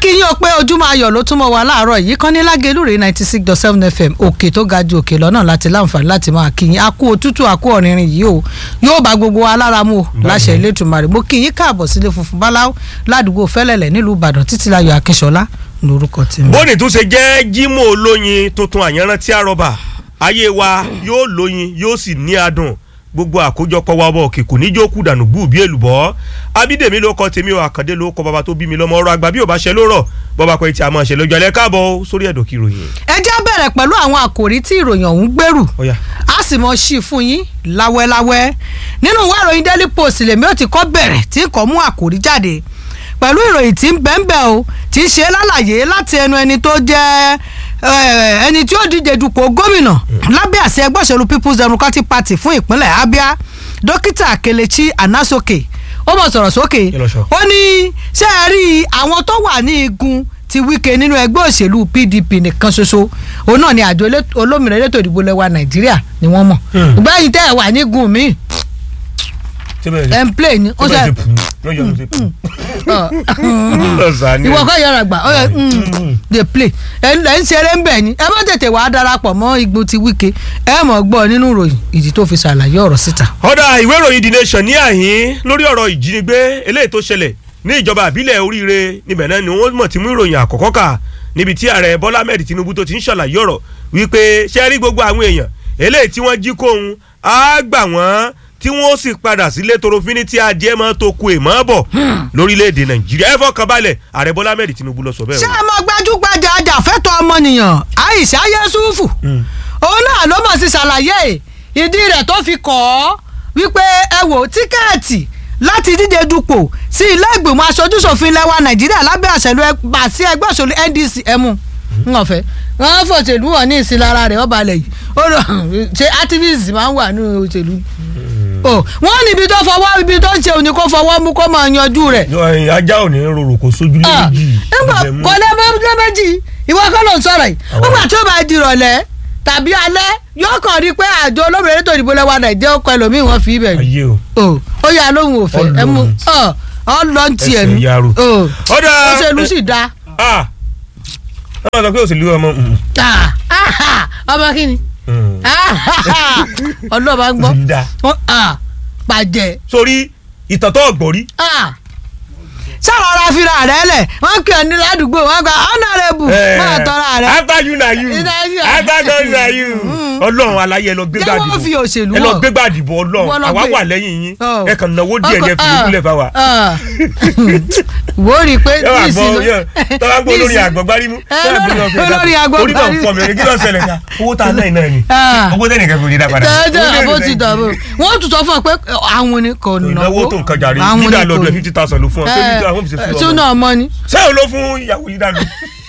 kí yín o pé ojúmọ́ ayọ̀ ló túnmọ̀ wá láàárọ̀ yìí kan ní lágẹ̀lúrè ninety six dot seven fm òkè tó ga ju òkè lọ́nà láti láǹfààní láti máa kí yín akú òtútù akú ọ̀rìnrìn yìí o yóò bá gbogbo wa lára mu o láṣẹ Elédùmarè mo kí yín káàbọ̀ sílé funfun báláwo ládùúgbò fẹ́lẹ́lẹ̀ nílùú Ìbàdàn títílayọ̀ Akínṣọlá lórúkọ tèmi. bóni tún ṣe jẹ́ Jímọ̀ olóyin tuntun àyànrántí àrọ́bà ayé wa yóò lóyin yóò sì ní adùn gbogbo àkójọpọ̀ wa bọ̀ kìkù níjó kú dànù bú bí èlùbọ́ abídèmí ló kọ tèmi o àkàndé ló kọ bàbá tó bí mi lọ́mọ ọ̀rọ̀ àgbà bí ò bá ṣe ló rọ̀ bọ́ba pé tí a máa ṣe lójú alẹ́ káàbọ̀ sórí ẹ̀dọ̀ kí ìròyìn. ẹ jẹ́ bẹ̀rẹ̀ pẹ̀lú àwọn àkòrí tí ìròyìn ọ̀hún gbèrú Ọ̀yá. a sì mọ̀ sí i fún yín láwẹ́láwẹ́ nínú ìwé ìròyìn Daily Post lèmi ò ti kọ́ bẹ̀rẹ̀ tí kò mú àkòrí jáde pẹ̀lú ìròyìn tí ń bẹ́ńbẹ́ o tí ń ṣe lálàyé láti ẹnu ẹni tó jẹ́ eh, ẹni tí ó díje dupò gómìnà lábẹ́ àṣẹ ẹgbẹ́ òṣèlú People's Democratic Party fún ìpínlẹ̀ Abia dókítà Kelechi Anasoke ó mọ̀ sọ̀rọ̀ sókè Kí ló sọ? ó ní ṣé ẹ rí àwọn tó wà ní igun ti Wike nínú ẹgbẹ́ òṣèlú PDP nìkan ṣoṣo òun náà ni àjọ elé- olómìnira elétò ìdìbò lẹwa Nàìjíríà ni wọ́n mọ̀ Hmm. ìgbẹ́yìn tẹ́ ẹ̀ wà ní igun mi ẹ̀ ń play ni ó ṣe ìwọ kọ́ yọrọ gbà ó yẹ dey play ẹ̀ ń ẹ̀ ń ṣeré ń bẹ̀ ni ẹ má tètè wàá darapọ̀ mọ́ igun ti Wike ẹ mọ̀ gbọ́ nínú ìròyìn ìdí tó fi ṣàlàyé ọ̀rọ̀ síta. ọ̀dà ìwé ìròyìn The Nation ní àhín lórí ọ̀rọ̀ ìjínigbé eléyìí tó ṣẹlẹ̀ ní ìjọba àbílẹ̀ oríire níbẹ̀ náà ni wọ́n mọ̀ tí mú ìròyìn àkọ́kọ́ kà níbi tí ààrẹ Bọ́lá Ahmed Tinubu tó ti ń ṣàlàyé ọ̀rọ̀ wípé ṣe rí gbogbo àwọn èèyàn eléyìí tí wọ́n jí kóhun á gbà wọ́n tí wọ́n sì padà sílé torofini tí adìẹ máa tó ku èèmọ́ bọ̀ lórílẹ̀‐èdè Nàìjíríà ẹ fọkàn balẹ̀ ààrẹ Bọ́lá Ahmed Tinubu lọ sọ bẹ́ẹ̀ ṣé o. ẹ mọ gbajúgbajà ajàfẹ́tọ̀ ọmọnìyàn Aisha Yesufu òun náà ló mọ̀ sí ṣàlàyé ìdí rẹ̀ tó fi kọ́ ọ́ wípé ẹ wò tíkẹ́ẹ̀tì láti díje dupò sí ilé ìgbìmọ̀ aṣojúṣòfin lẹ́wà Nàìjíríà lábẹ́ àṣẹlú àti ẹgbẹ́ òṣèlú NDC ẹ̀mú ńọ̀fẹ́ wọ́n fòṣèlú wọn ní ìsinlára rẹ̀ ọba alẹ̀ yìí ó lọ ṣe activist máa ń wà ní òṣèlú o wọ́n níbi tó fọwọ́ ibi tó ń ṣe òní kó fọwọ́ mú kó máa yanjú rẹ̀ ajá ò ní rorò kó sójú lé Ah, méjì nígbà ibẹ̀ mú. kò lè mọ ọdún méjì ìwọ kọ́ ló ń sọ̀rọ̀ yìí Àwọn- nígbà tí ó bá di ìrọ̀lẹ́ tàbí alẹ́ yóò kàn rí pé àjọ olómìnira ètò ìdìbò lẹ́wà nàìjíríà ó kọ ẹlòmíì wọ́n fi ibẹ̀ ni ayé o. o ó yà lóhùn òfẹ́ ẹ mú ọ ọ lọ ń tiẹ̀ nu Ẹsẹ̀ yaro. o Ọ̀dà. òṣèlú sì da ah wọ́n sọ pé òṣèlú ọmọ mm, Ah, ah, ọmọ kí ni mm, ọlọ́ọ̀bá ń gbọ́ òṣèlú dáa. Ah, bàjẹ́ sórí ìtàn tó gbọ́rí sáwọn ará fira rẹ lẹ wọn kì í ní ládùúgbò wọn gba honourable máa tọrọ rẹ after you na you Ìdájí- after you na you ọlọ́run aláyé ẹ lọ gbégbá Jẹ́ wọ́n fi dìbò òṣèlú ẹ lọ hàn. gbégbá dìbò Wọ́n ọlọ́run lọ àwa gbé. wà lẹ́yìn yín Oh. ẹ kàn náwó díẹ̀ ní ẹ fi Ọkọ- ìdúlẹ̀ fáwa. ah, wò ó rí i pé ẹ wà gbọ́ nísìnyí- yẹ tọ́lá gbọ́ olórí nísìnyí- àgbọ̀gbárímú Eh, olórí- olórí orí kan àgbọ̀gbárí- fọ́ mi rẹ̀ kí ló ṣẹlẹ̀ ká owó tá a náà náà ni Ah. owó tẹ́nì kan kò ní dá padà. tẹ́tẹ́ Owó àbó tẹ́nì ti kan dàbò wọ́n tún sọ fún ọ pé àwọn ni kò náwó ìnáwó tó nǹkan jàre àwọn yídà ni lọ́dún kò- ẹ̀ fifty thousand ló fún ọ pé Eh, yídà wọ́n fi ṣe eh, fún tún ọmọ. náà mọ́ ni sẹ́yìn ló fún ìyàwó yídà lọ.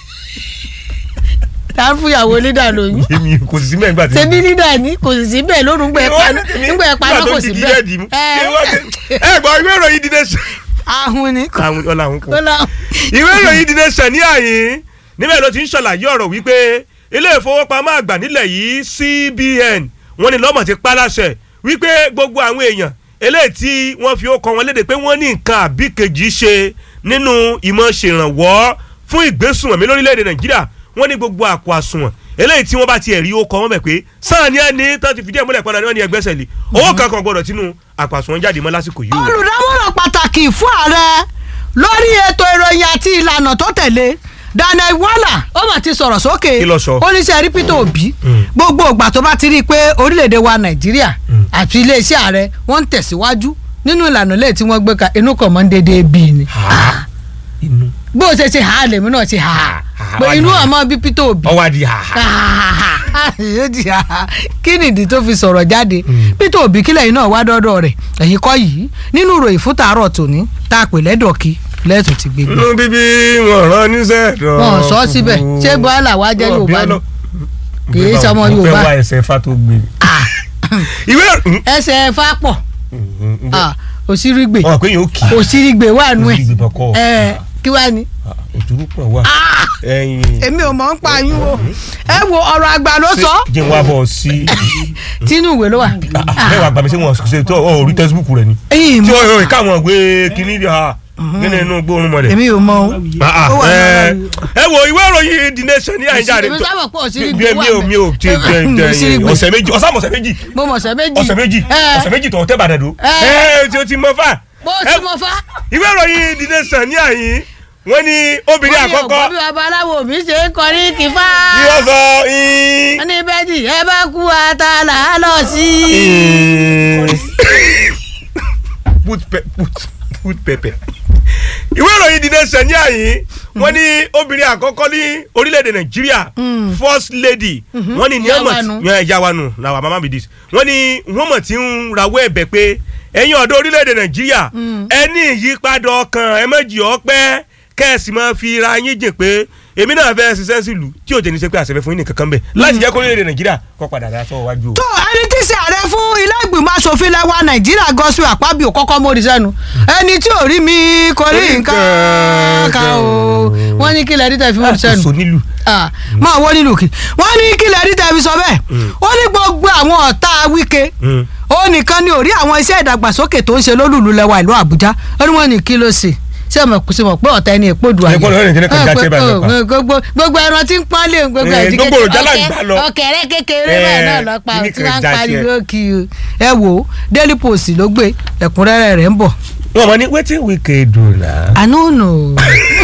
tá a fún ìyàwó lídà lóyún èmi kò sì sí mẹ́gbà tí. tẹbí lídà ní kò sì sí bẹ́ẹ̀ lórun gbẹ paná nígbà ẹ paná kò sí bẹ́ẹ̀ ẹ gbọ́ ìwé ìròyìn The Nation. ahun ni kò àwọn ọ̀làwọn kò. láwọn. ìwé ìròyìn The Nation ní àyín níbẹ̀ ló ti ń ṣàlàyé ọ̀rọ̀ wípé ilé ìfowópamọ́ àgbà nílẹ̀ yìí CBN wọ́n ní lọ́mọ̀ ti pálásẹ̀ wípé gbogbo àwọn èèyàn eléyìí tí wọ́n fi ó kọ wọn léde pé wọ́n ní nǹkan àbí kejì ṣe nínú ìmọ̀ ṣèrànwọ́ fún ìgbésùnmọ̀mí lórílẹ̀‐èdè Nàìjíríà wọ́n ní gbogbo àpò àsùnwọ̀n eléyìí tí wọ́n bá tiẹ̀ rí ó kọ wọ́n mọ̀ pé sáà ní ẹni tó ti fìdí ẹ̀ múlẹ̀ padà ní wọ́n ní ẹgbẹ́sẹ̀ lé owó kankan gbọ́dọ̀ tínú àpò àsùnwọ̀n jáde mọ́ lásìkò yìí o. olùdámọ̀ràn pàtàkì fún ààrẹ lórí ètò ìròyìn àti ìlànà tó tẹ̀lé Daniel Wala ó mà ti sọ̀rọ̀ sókè Kí ló sọ? oníṣẹ́ rí Peter Obi Mm. gbogbo ìgbà tó bá ti rí i pé orílẹ̀-èdè wa Nàìjíríà àti iléeṣẹ́ ààrẹ wọ́n ń tẹ̀síwájú nínú ìlànà lẹ́yìn tí wọ́n gbé ka inú kan mọ́ ń dédé bí ni Ha. inú bó o ṣe ṣe ha lèmi náà ṣe ha Ha, pé wá inú ní ha. àmọ́ bí Peter Obi ọwọ́ adi ha. yóò di ha kí nìdí tó fi sọ̀rọ̀ jáde Peter Obi kílẹ̀ yìí náà wá dọ́dọ̀ rẹ̀ ẹ̀yìn kọ́ yìí nínú ìròyìn fún tàárọ̀ tòní tá a pè lẹ́dọ̀kí lẹ́tùn ti gbégbé. inú bíbí wọn rán níṣẹ́ dán. wọn ò sọ ọ́ síbẹ̀ ṣé bọ́lá wa jẹ́ Yorùbá ni kì í sọmọ mo Yorùbá. fẹ́ wá ẹsẹ̀ fa tó gbé. Ah, ìwé ẹsẹ̀ ẹ̀fà pọ̀ Ah, òsírígbè wọn pé yóò kì í. òsírígbè wà nù ẹ̀ Òsírígbè bọ̀ kọ́. ẹ̀ kí wàá ní. òtúrú pọ̀ wá. Ah, ẹyin. èmi ò mọ̀ ń pa yín o ẹ wo ọ̀rọ̀ àgbà ló sọ jẹ́ wá bọ̀ sí. tínú ìwé ló wà. mẹ́wàá gbàmí sí wọn ṣe tó ọ̀ rí tẹ́síbùkù rẹ̀ ni. ẹ̀yìn tí mọ̀ ó yọ káwọn ìwé kìíní ha nínú inú gbóòórùn mọ́lẹ̀. èmi ò mọ o. Ah, ah, Ó wà ẹ nínú- ẹ wo ìwé ìròyìn the nation ní àyíjà rẹ Èmi sábà pọ̀ sí mi ibi mi ò mi ò ti jẹ jẹ Sírígbé. ọ̀sẹ̀ méjì ọ̀sán ọ̀sẹ̀ méjì mo mọ̀ ọ̀sẹ̀ méjì. ọ̀sẹ̀ méjì Ẹ. ọ̀sẹ̀ méjì tó tẹ́ bàdàn dó Ẹ. ẹ tí o ti mọ fà. bó Ẹ, ti mọ fá. ìwé ìròyìn the nation ní àyín wọ́n ní obìnrin Wọ́n ní àkọ́kọ́ ọ̀gbọ́n bí babaláwo mi ṣe ń kọrí kìfá. ni wọ́n sọ in- wọ́n ní bẹ́ẹ̀dì ẹ bá kú ata là á lọ sí. in- put pe- put put pepper. ìwé ìròyìn the nation ní àyín wọ́n ní obìnrin àkọ́kọ́ ní orílẹ̀-èdè nàìjíríà first lady wọ́n ní ní Ìyá ọmọ wa nu. tí ìyá wa nù làwọn mama mi dis wọ́n ní wọ́n mọ̀ tí ń rawọ́ ẹ̀bẹ̀ pé ẹ̀yin ọ̀dọ́ orílẹ̀-èdè nàìjíríà ẹ ní ìyípadà ọkàn ẹ méjì ọpẹ́ kẹ́ẹ̀sì máa fi ra yín jìn pé èmi náà fẹ́ ṣiṣẹ́ sílùú tí ò jẹ́ ní sẹ́ pé àṣẹ fẹ́ fún yín nìkan kan bẹ̀ láti jẹ́ kó orílẹ̀-èdè nàìjíríà kó padà dá sọ́wọ́ wájú o. tó ẹni tí í ṣe ààrẹ fún ilé ìgbìmọ̀ asòfin lẹ́wà nàìjíríà Godswill Akpabio kọ́kọ́ mórí sẹ́nu ẹni tí ò rí mi kò rí nǹkan kan o wọ́n ní kí lẹ́ẹ̀dí tẹ̀ fi mórí sẹ́nu àkóso nílùú. Ah, máa wọ́n nílùú kí wọ́n ní kí lẹ́ẹ̀dí tẹ̀ fi sọ bẹ́ẹ̀ ó ní gbogbo àwọn ọ̀tá Wike Mm. ó nìkan ni ò rí àwọn iṣẹ́ ìdàgbàsókè tó ń ṣe lólùlù lẹ́wà ìlú Àbújá ó ní wọ́n ní kí ló ṣe ṣé ọmọ kò sí mọ̀ pé ọ̀tá ẹni èpò dùn Ẹ gbọ́dọ̀ rìn kíní kan já ṣe báyìí lọ́pàá. gbogbo gbogbo ẹran tí ń pọ́n lé gbogbo Eh, ẹ̀dí gbogbo òròjà là ń gbà lọ. ọ̀kẹ́rẹ́ kékeré Eh, báyìí náà lọ́pàá kíní tí kan wọ́n ń já sí ẹ. pariwo kí o ẹ wò ó Daily Post ló gbé ẹ̀kúnrẹ́rẹ́ rẹ̀ ń bọ̀ wọn mọ ní wetin Wike do na. I no know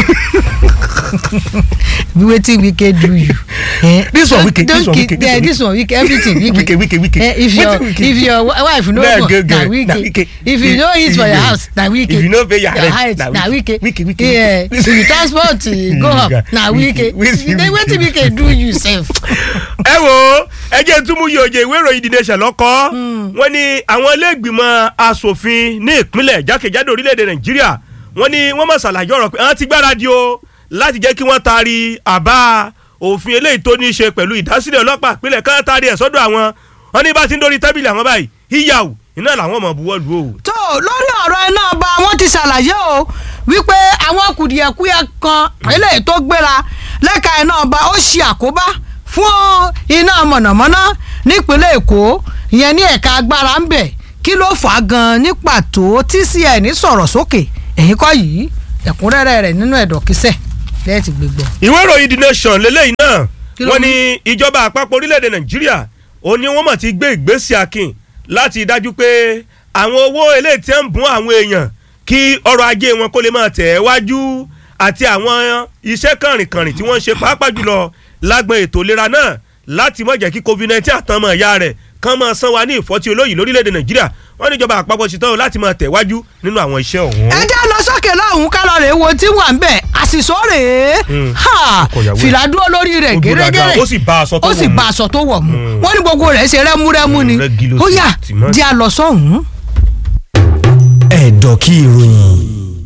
be wetin Wike do you. Eh, This one don't- Wike, this don't one keep- Wike, this yeah, one this one Wike everything Wike Wike, Wike, Wike. Eh, if your Wetin Wike if do? your wife no Nah, born girl, na girl, Wike na Wike. if you If- no eat for if your you- house na Wike if you no pay your rent, height na na Wike. Wike Wike, Wike, Yeah, Wike. if you transport eh, go up Wike, na Wike Wike, then wetin Wike. Wike do you sef. ẹ wo ẹ jẹ́ túmú yìí òye ìwé ìròyìn The Nation lọ́kọ́ wọ́n ní àwọn iléègbìmọ̀ asòfin ní ìpínlẹ̀ jákèjádò orílẹ̀-èdè Nàìjíríà wọ́n ní wọ́n mọ̀ ṣàlàyé ọ̀rọ̀ pé àwọn ti gbáradì o láti jẹ́ kí wọ́n taari àbá òfin eléyìí tó ní í ṣe pẹ̀lú ìdásílẹ̀ ọlọ́pàá ìpínlẹ̀ kan taari ẹ̀ sọ́dọ̀ àwọn wọ́n ní bá ti ń dórí tábìlì àwọn báyìí híyàwó iná làwọn ọmọ buwọ́ lu o. tó lórí ọ̀rọ̀ iná ọba wọn ti ṣàlàyé o wípé àwọn kùdìẹ̀kudiẹ kan eléyìí tó gbéra lẹ́ka iná ọba ó ṣe àkóbá fún iná mọ̀nàmọ́ná nípínlẹ̀ èkó ìyẹn ní ẹ̀ka agbára ń bẹ̀ kí ló fà á gan ní pàtó TCN sọ̀rọ̀ sókè èyí kọ́ yìí ẹ̀kúnrẹ́rẹ́ rẹ̀ nínú ẹ̀dọ̀kísẹ̀ lẹ́yìn tí gbégbọ́. ìwé ìròyìn The Nation lélẹ́yìn náà Kí ló wọ́n mú? ní ìjọba àpapọ̀ orílẹ̀-èdè Nàìjíríà ó ní wọ́n mọ̀ ti gbé ìgbésẹ̀ akin láti dájú pé àwọn owó eléyìí tí ń bùn àwọn èèyàn kí ọrọ̀ ajé wọn kó lè máa tẹ̀ ẹ́ wájú àti àwọn iṣẹ́ kànrìnkànrìn tí wọ́n ń ṣe pàápàá jùlọ lágbọn ètò ìlera náà láti má jẹ́ kí COVID-19 àtànmọ̀ ìyá rẹ̀ kán máa san wa ní ìfọ́tí olóyìn lórílẹ̀‐èdè Nàìjíríà wọ́n ní ìjọba àpapọ̀ ṣetán láti máa tẹ̀ wájú nínú àwọn iṣẹ́ ọ̀hún. ẹ jẹ́ lọ sókè lọ́hùn ká lọ rèé wo tí wà ń bẹ̀ àṣìṣó rèé Mm. Ha! Ọkọ ìyàwó ẹ̀. fìlà dúró lórí rẹ̀ Ó dúró dáadáa, gẹ́gẹ́rẹ́ ó sì bá aṣọ tó ó sì wọ̀ mu. bá aṣọ tó wọ̀ mu Mm. wọ́n ní gbogbo rẹ̀ ṣe rẹ́múrẹ́mú ni Mm, rẹ́gí ló ó sì yá tì mọ́. jẹ́ a lọ sọ́hùn. ẹ̀dọ̀ kí ìròyìn.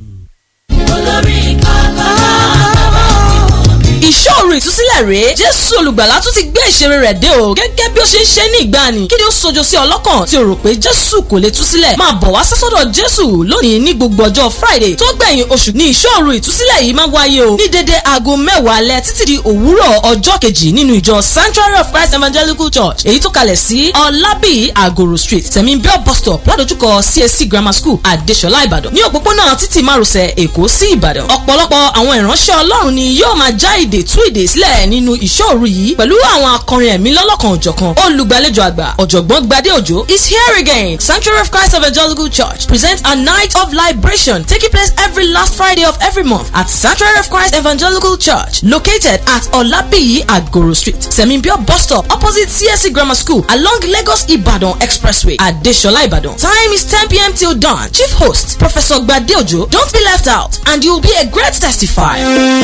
ìṣòro ìtúsílẹ̀ rèé jésù olùgbàlà tún ti gbé ìṣeré rẹ̀ dé o gẹ́gẹ́ bí ó ṣe ń ṣe ní ìgbàanì kí ni ó sojo sí ọlọ́kàn tí o rò pé jésù kò lè túsílẹ̀ máa bọ̀ wá sásọ́dọ̀ jésù lónìí ní gbogbo ọjọ́ friday tó gbẹ̀yìn oṣù ní ìṣòro ìtúsílẹ̀ yìí máa wáyé o ní dédé aago mẹ́wàá alẹ́ títí di òwúrọ̀ ọjọ́ kejì nínú ìjọ sanctuary of christ evangelical church èyí tó kalẹ̀ sí ọlábì àgòrò street tẹ̀míbíọ́ bus stop ládojúkọ csc grammar school àdéṣọlá ìbàdàn ní òpópónà títì márosẹ̀ èkó sí ìbàdàn ọ̀pọ̀lọpọ̀ àwọn ìránṣẹ́ ọlọ́run ni yóò máa já ìdè tú ìdè sílẹ̀ nínú ìṣòro yìí pẹ̀lú àwọn akọrin ẹ̀mí lọ́lọ́kan òjọ̀kan olùgbàlejò àgbà ọ̀jọ̀gbọ́n gbadé òjò is here again sanctuary of christ evangelical church presents a night of liberation taking place every last friday of every month at sanctuary of christ evangelical church located at olabiyi agoro street semimbio bus stop opposite csc grammar school along lagos ibadan expressway adesola ibadan time is 10 pm till dawn chief host professor gbadé òjò don't be left out and you will be a great testifier.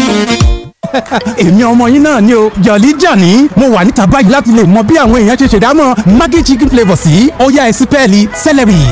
èmi ọmọ yín náà ni o jọ̀lí jàní mo wà níta báyìí láti lè mọ bí àwọn èèyàn ṣe ṣèdámọ̀ maggi chicken flavour sí ọ̀yá ẹ̀sìn pẹ́ẹ́lí celery.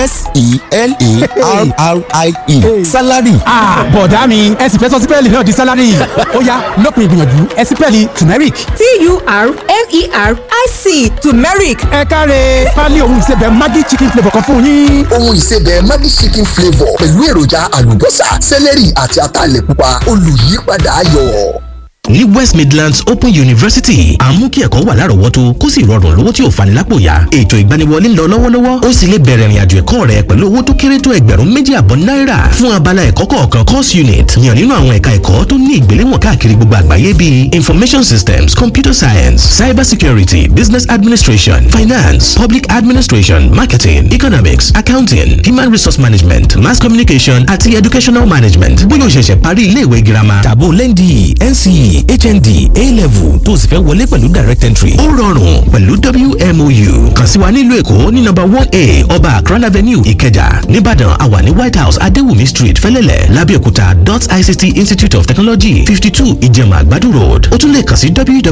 s-e-l-e-r-r-i-e salary ah bọ̀dá mi ẹ̀sìn fẹ́ sọ sí pẹ́ẹ́lí náà di salary ọ̀yá lópin ìgbìyànjú ẹ̀sìn pẹ́ẹ́lí turmeric. t-u-r-m-e-r-i-c turmeric ẹ káre pálí ohun ìsebẹ̀ maggi chicken flavour kan fún yín. ohun ìsebẹ̀ Maggi chicken flavour pẹ̀lú èròjà àlùbọ́sà sẹ́lẹ̀rì àti ataalẹ̀ pupa olùyípadà ayọ̀. ní west midlands open university à ń mú kí ẹ̀kọ́ wà lárọ̀ọ́wọ́tó kó sì rọrùn lówó tí ò fani lápò yá ètò ìgbaniwọlé ń lọ lọ́wọ́lọ́wọ́ ó sì lè bẹ̀rẹ̀ ìrìnàjò ẹ̀kọ́ rẹ pẹ̀lú owó tó kéré tó ẹgbẹ̀rún méjì àbọ̀ náírà fún abala ẹ̀kọ́ kọ̀ọ̀kan course unit yàn nínú àwọn ẹ̀ka ẹ̀kọ́ tó ní ìgbéléwọ̀n káàkiri gbogbo àgbáyé bíi information systems computer science cyber security business administration finance public administration marketing economics accounting human resource management mass communication àti educational management bóyá o ṣẹ̀ṣẹ̀ parí iléèwé girama tàbó lẹ́ndì nce hnd a-level tó o sì fẹ́ wọlé pẹ̀lú direct entry ó rọrùn pẹ̀lú wmou kàn sí wa nílùú èkó ní nọ́mbà one a ọba akran avenue ìkẹjà nìbàdàn àwa ní white house adéwùmí street fẹ́lẹ́lẹ̀ lábẹ́òkúta dot ict institute of technology fifty two ìjẹ̀mà àgbàdo road ó tún lè kàn sí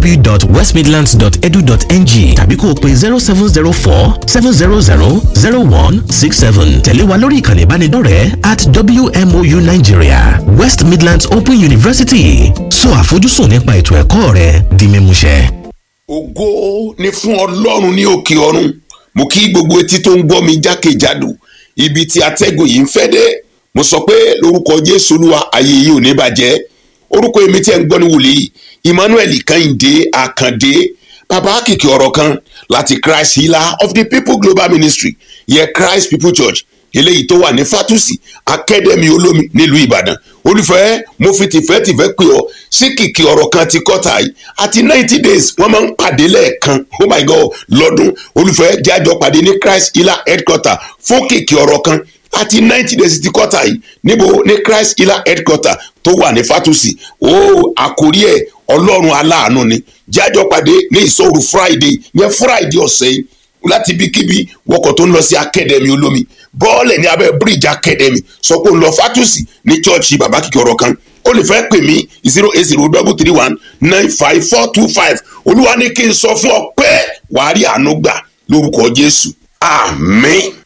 www.westmidlands.edu.ng tàbí kó o pe zero seven zero four seven zero zero zero one six seven tẹ̀lé wa lórí ìkànnì ìbánidọ́rẹ̀ẹ́ at wmou nigeria west midlands open university sọ àfojúsùn nípa ètò ẹ̀kọ́ rẹ di mímúṣẹ. ògo ni fún ọlọ́run ní òkè ọ̀run mo kí gbogbo etí tó ń gbọ́ mi jákèjádò ibi tí atẹ́gùn yìí ń fẹ́ dé mo sọ pé lórúkọ jésù olúwa ayé yìí ò ní bàjẹ́ orúkọ èmi tí ẹ ń gbọ́ ní wòlíì emmanuel kẹ́hìndé àkàndé bàbá kìkì ọ̀rọ̀ kan láti christ healer of the people global ministry yẹ christ people church eléyìí tó wà ní fatusi akademi olómi nílùú ìbàdàn olùfẹ́ mo fi tìfẹ́tìfẹ́ pè ọ́ sí kìkì ọ̀rọ̀ kan ti kọ́ta yìí àti ninety days wọ́n máa ń pàdé lẹ́ẹ̀kan oh my god lọ́dún olùfẹ́ jájọ pàdé ní christ healer headquarter fún kìkì ọ̀rọ̀ kan àti ninety days ti kọ́ta yìí níbo ní christ healer headquarter tó wà ní fatusi ó àkórí ẹ̀ ọlọ́run aláàánú ni jájọ pàdé ní ìṣòro friday yẹn friday ọ̀sẹ̀ yìí láti ibikíbi wọkọ̀ tó ń lọ sí akademi olómi bọ́ọ̀lẹ̀ ní abẹ́ bíríìjì akademi sọ pé ó ń lọ fatusi ní chọ́ọ̀chì bàbá kìkì ọ̀rọ̀ kan ó lè fẹ́ pè mí zero eight zero double three one nine five four two five olúwa ní kí n sọ fún ọ pé wàá rí àánú gbà lórúkọ jésù àmín.